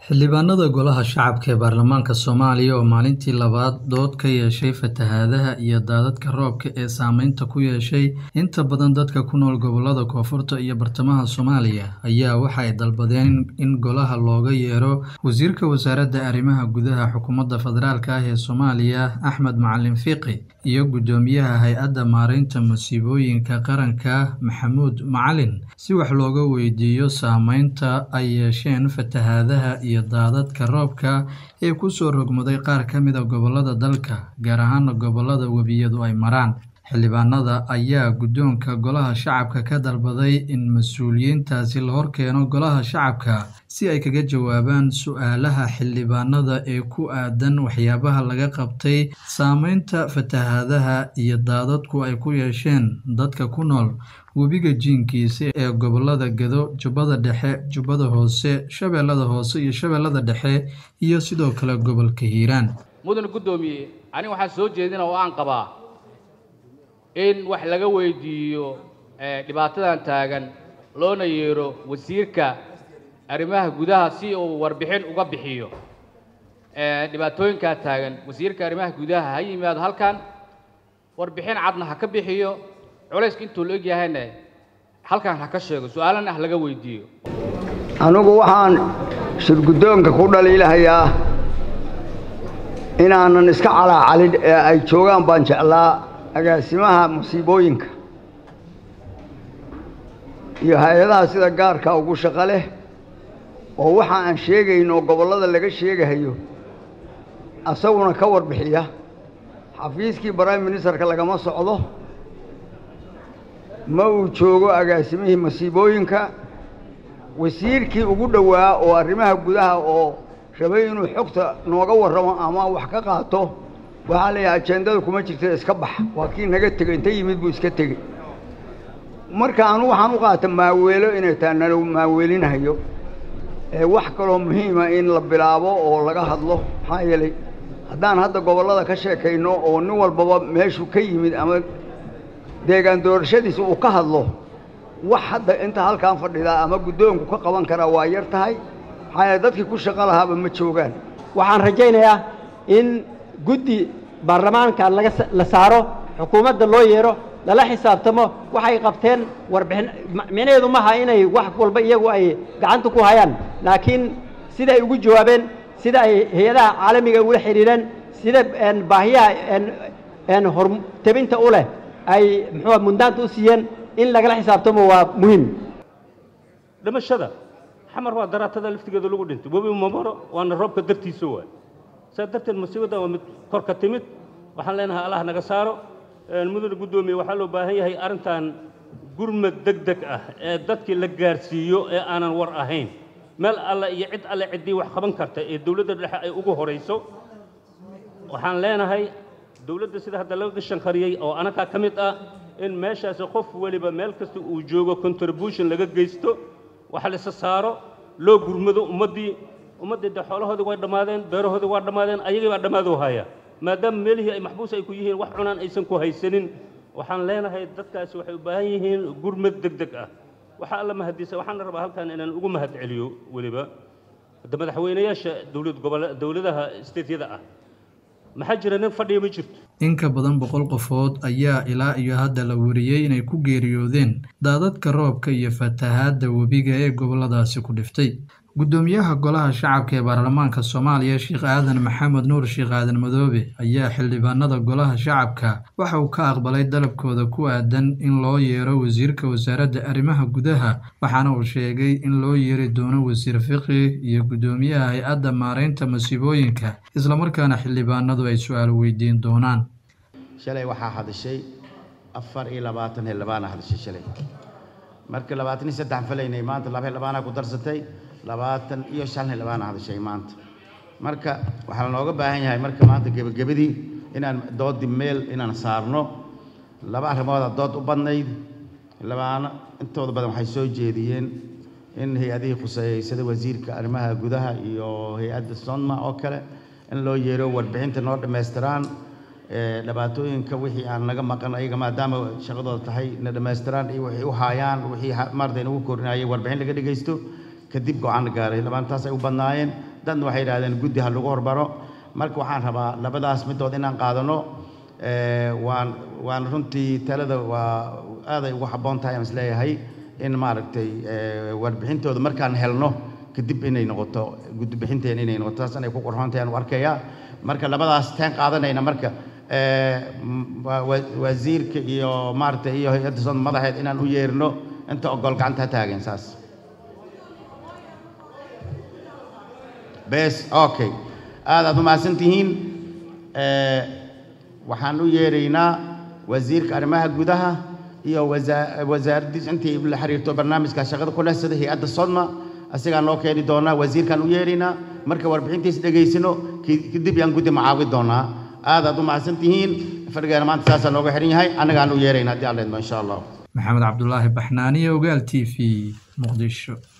Xildhibaanada Golaha Shacabka ee Baarlamaanka Soomaaliya oo maalintii labaad dood ka yeeshay fatahaadaha iyo daadadka roobka ee saameynta ku yeeshay inta badan dadka ku nool gobollada Koonfurta iyo Bartamaha Soomaaliya ayaa waxa ay dalbadeen in Golaha looga yeero Wasiirka Wasaaradda Arrimaha Gudaha Xukuumadda Federaalk ah ee Soomaaliya Axmed Macalin Fiqi iyo Guddoomiyaha Hay'adda Maareynta Musiibooyinka Qaranka Maxamuud Macalin si wax looga weydiiyo saameynta ay yeesheen fatahaadaha iyo daadadka roobka ee ku soo rogmaday qaar ka mid ah gobollada dalka, gaar ahaan gobollada webiyadu ay maraan. Xildhibaanada ayaa guddoonka Golaha Shacabka ka dalbaday in mas'uuliyiintaasi la horkeeno Golaha Shacabka si ay kaga jawaabaan su'aalaha xildhibaanada ee ku aaddan waxyaabaha laga qabtay saameynta fatahaadaha iyo daadadku ay ku yeesheen dadka ku nool webiga jiinkiisa ee gobollada Gedo, Jubbada Dhexe, Jubbada Hoose, Shabeellada Hoose iyo Shabeellada Dhexe iyo sidoo kale gobolka Hiiraan. mudane guddoomiye aniga waxaan soo jeedina oo aan qabaa in wax laga weydiiyo eh, dhibaatadan taagan loona yeero wasiirka arrimaha gudaha si uu warbixin uga bixiyo Eh, dhibaatooyinkaa taagan wasiirka arrimaha gudaha ha yimaado halkan warbixin cadna ha ka bixiyo culayska intuu la egyahayna halkan ha ka sheego su-aalana ah laga weydiiyo anigu waxaan shirguddoonka ku dhaliilahayaa inaanan iska calaacalin ee ay joogaan baan jeclaa agaasimaha musiibooyinka iyo hay-adaha sida gaarka ugu shaqo leh oo waxa aan sheegayn oo gobollada laga sheegahayo asaguna ka warbixiya xafiiskii prime ministerka lagama socdo ma uu joogo agaasimihii masiibooyinka wasiirkii ugu dhowaa oo arrimaha gudaha oo rabay inuu xogta nooga warramo ama wax ka qaato waxaa leeyahay ajendada kuma jirta iska bax waa kii naga tegey inta yimid buu iska tegey marka anu waxaan u qaata maaweelo inay tahay nala maaweelinahayo ee wax kaloo muhiima in la bilaabo oo laga hadlo maxaa yeelay haddaan hadda gobollada ka sheekayno oo nin walbaba meeshuu ka yimid ama deegaan doorashadiisa uu ka hadlo wax hadda inta halkaan fadhidaa ama guddoonku ka qaban karaa waa yar tahay maxaa yeele dadkii ku shaqo lahaaba ma joogaan waxaan rajaynayaa in guddi baarlamaanka laga sa- la saaro xukuumadda loo yeero lala xisaabtamo waxay qabteen warbixin ma- micnaheedu maaha inay wax walba iyagu ay gacanta ku hayaan laakiin sida ay ugu jawaabeen sida ay hay-adaha caalamiga ula xidhiireen sida een, baahiyaha een, een, hortabinta u leh ay muxuu mundaanta u siiyeen in lagala xisaabtamo waa muhiim dhimashada xamar waa daraatada laftigeeda lagu dhintay webi mamaro waana roobka dartiisa waay saa darteed musiibaddan waa mid kor ka timid waxaan leenahay allah naga saaro een, mudane guddoomiye waxaa loo baahan yahay arrintan gurmad deg deg ah ee dadkii la gaarsiiyo ee aanan war ahayn meel alle iyo cid alle ciddii wax qaban karta ee dowladda dhexe ay ugu horayso waxaan leenahay dowladda sida hadda laga shanqariyey oo anakaa ka mid ah in meeshaasi qof weliba meel kasta uu joogo contribution laga geysto wax la isa saaro loo gurmado ummaddii ummaddii de xoolahoodii way dhammaadeen beerahoodii waa dhammaadeen ayagii baa dhammaadoo haya maadaama meelihii ay maxbuus ay ku yihiin wax cunaan aysan ku haysanin waxaan leenahay dadkaasi waxay u baahan yihiin gurmad deg deg ah waxaa alla mahadisa waxaan rabaa halkan inaan ugu mahad celiyo weliba hadda madaxweynayaasha dowlad gobole dowladaha stateyada ah maxaa jira nin fadhiya ma jirto In ka badan boqol qofood ayaa ilaa iyo hadda la wariyey inay ku geeriyoodeen daadadka roobka iyo fatahaadda webiga ee gobolladaasi ku dhiftay. Guddoomiyaha Golaha Shacabka ee Baarlamaanka Soomaaliya Sheekh Aadan Maxamed Nuur Sheekh Aadan Madoobe ayaa xildhibaanada Golaha Shacabka waxa uu ka aqbalay dalabkooda ku aaddan in loo yeero Wasiirka Wasaaradda Arrimaha Gudaha waxaana uu sheegay in loo yeeri doono Wasiir Fiqi iyo Guddoomiyaha Hay'adda Maareynta Musiibooyinka isla markaana xildhibaanadu ay su'aalo weydiin doonaan. shalay waxaa hadashay afar iyo labaatan xildhibaana hadashay shalay marka labaatan iyo saddex falaynay maanta laba xildhibaanaa ku darsatay labaatan iyo shan xildhibaana hadashay maanta marka waxaa looga baahan yahay marka maanta gebagabadii inaan doodi meel inaan saarno laba arrimooda dood u badnayd xildhibaano intooda badan waxay soo jeediyeen in hay-adihii khuseeyey sida wasiirka arrimaha gudaha iyo hay-adda sonma oo kale in loo yeero warbixinta noo dhammaystiraan ee, dhibaatooyinka wixii aan naga maqan ayaga maadaama shaqadooda tahay na dhammaystiraan iyo wixii u haayaan wixii ha- maaragtay nagu korinayay warbixin laga dhegaysto kadib go-aan la gaaray labaantaas ay u badnaayeen dadna waxay yidhahdeen guddi ha lagu horbaro marka waxaan rabaa labadaas midood inaan qaadano waan waan runtii talada waa aaday ugu habboon tahay aan isleeyahay in maaragtay warbixintooda markaan helno kadib inay noqoto gudbixinteena inay noqoto taas inay ku qorxoon tahay aan u arkayaa marka labadaas teen qaadanayna marka wasiirka iyo maaragtay iyo hay-adda soo madaxeed inaan u yeerno inta ogol gacanta ha taagen saas bes okay aad aad umahadsan tihiin waxaan u yeeraynaa wasiirka arrimaha gudaha iyo wasaaraddiis intii la xiriirto barnaamijka shaqada ku leh sida hay-adda sodma asigaa noo keeni doonaa wasiirkaan u yeeraynaa marka warbixintiis dhegaysano kadib yaan guddi macaawi doonaa aad aad u mahadsan tihiin fadhigeena maanta saasaa nooga xihan yahay annagaan u yeeraynaa haddii alla idmo insha allah maxamed cabdulaahi baxnaaniye ogaal t v muqdisho